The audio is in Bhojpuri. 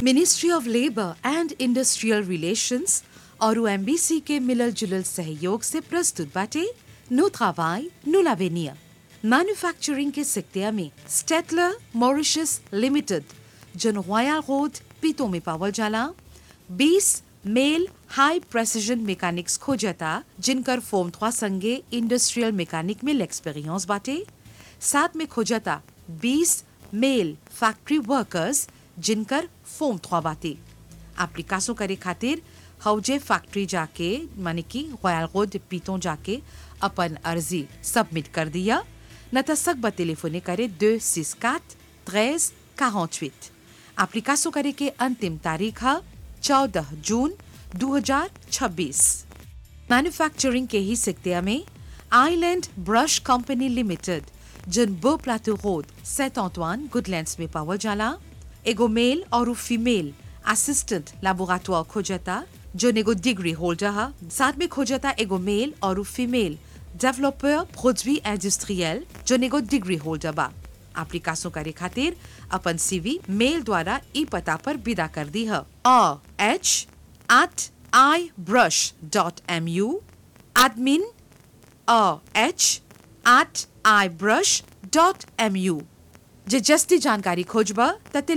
ministry of labour and industrial relations और एमबीसी के मिलल जुलल सहयोग से प्रस्तुत बाटे नो travail, नो l'avenir मैन्युफैक्चरिंग के सिक्तिया में स्टेटलर मॉरिशस लिमिटेड जन रॉयल रोड पीतो में पावल जाला 20 मेल हाई प्रेसिजन मैकेनिक्स खोजता जिनकर फोम थ्वा संगे इंडस्ट्रियल मैकेनिक में एक्सपीरियंस बाटे साथ में खोजता 20 मेल फैक्ट्री वर्कर्स जिनकर फोम थ्वा बाटे एप्लीकासों करे खातिर हौजे फैक्ट्री जाके माने कि रॉयल रोड पीतों जाके अपन अर्जी सबमिट कर दिया न त सकबा टेलीफोने करे 264 13 48 एप्लीकासों करे के अंतिम तारीख है 14 जून 2026 मैन्युफैक्चरिंग के ही सिक्तिया में आइलैंड ब्रश कंपनी लिमिटेड जन बो प्लाटो रोड सेंट ऑंटवान गुडलैंड्स में पावल जाला एगो मेल और फीमेल असिस्टेंट लैबोरेटोर खोजता जो एगो डिग्री होल्डर है साथ में खोजता एगो मेल और फीमेल डेवलपर प्रोडवी इंडस्ट्रियल जो एगो डिग्री होल्डर बा एप्लीकासों करे खातिर अपन सीवी मेल द्वारा ई पता पर विदा कर दी है H at I brush dot M U admin H at I brush dot M U जे जस्ती जानकारी खोजबा त